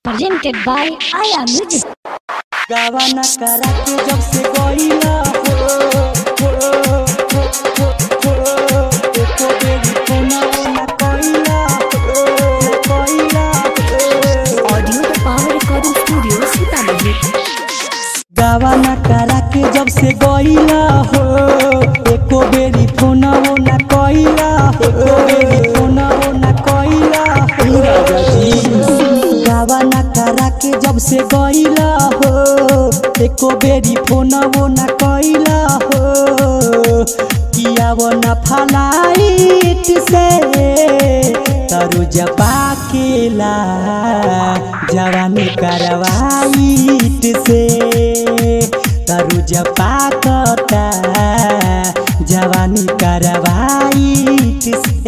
presented by Aya Music. गावाना करा के जब से गईला हो हो हो हो हो एको बेरी कोना ना कइला हो कइला हो Audio the Power Recording Studio, Sitamarhi. गावाना करा के जब से गईला हो एको बेरी फोना वो ना कइला एको बेरी फोना वो ना कइला हो राजा जी गावाना करा के जब से गईला हो एको बेरी फोना वो ना कइला हो किया वो ना फलाइट से तरु जपा केला जवानी करवाइट से तरु जपा कता जवानी करवाइट से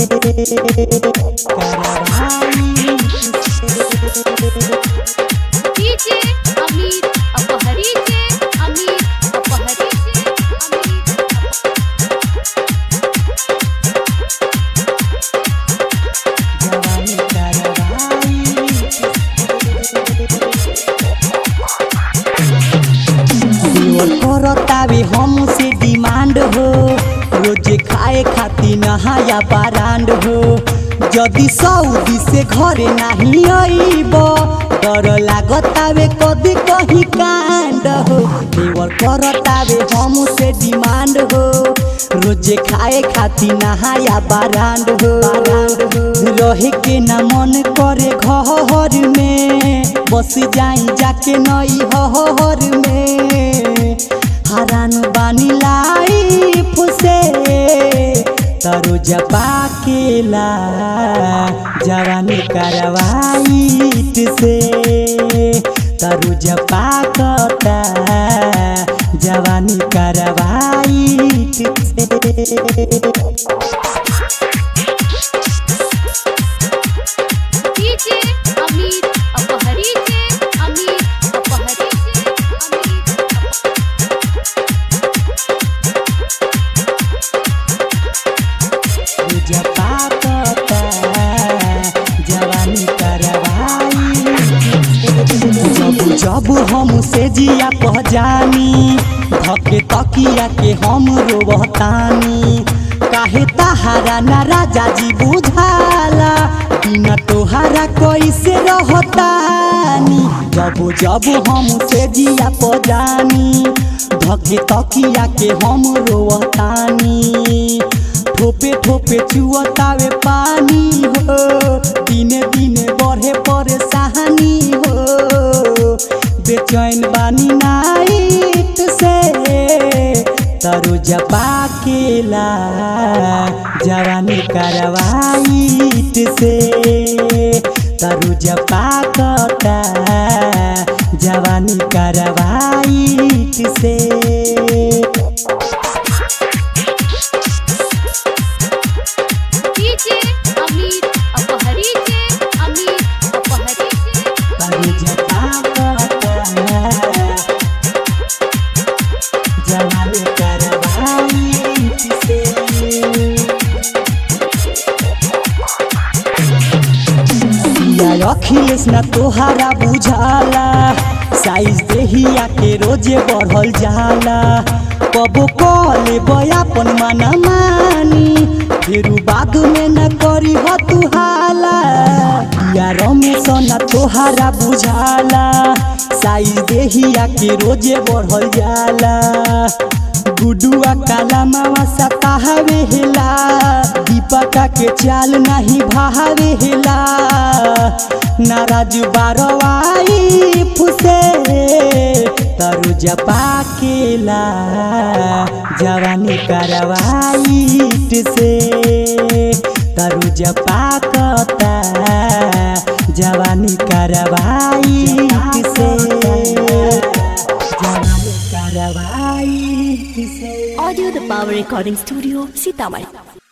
करवाइट से डीजे अमित अपहरी जे अमित अपहरी जे अमित जवानी करवाइट करतावे हमसे डिमांड हो रोजे खाए खाती नहाया बारांड हो जदि सऊदी से घरे नहीं अइब डर लागतावे कदी कहीं कांड हो देवर करतावे हमसे डिमांड हो रोजे खाए खाती नहाया बारांड हो रहे के ना मन करे घर में बस जाई जाके नई हर में हरान बानी लाइफ से तरो जपा केला जवानी करवाइट से तरु जपा कता जवानी करवाइट से डीजे अमित अपहरी जे अमित अपहरी जे अमित जपा कता जवानी करवाई जब जब हम से जिया कह जानी धके तकिया के हम रोवतानी काहे तहारा ना राजा जी बुझाला बिना तोहारा कैसे रहतानी जब जब हम से जिया कह जानी धके तकिया के हम रोवतानी ठोपे ठोपे चुअतावे पानी हो दिने दिने बढ़े परेशानी हो बेचैन बानी नाइट से तरु जपा केला जवानी करवाइट से तरु जपा कता जवानी करवाइट से डीजे अमित अपहरी जे अमित अपहरी जे तरु जपा कता जवानी करवाइट से या अखिलेश ना तोहारा बुझाला साइज देहिया के रोजे बढ़ल जाला कबो कले बयापन माना मानी फेरू बाद में न करी हो तू हाला या रमेश ना तोहारा बुझाला साइज देहिया के रोजे बढ़ल जाला गुडुआ काला मामा सताहवे हेला दीपका के चाल नहीं भावे हेला नाराज बारवाई फुसे तरु जपा केला जवानी करवाइट से तरु जपा कता जवानी करवाइट से जवानी करवाइट से Audio the Power Recording Studio, Sitamarhi.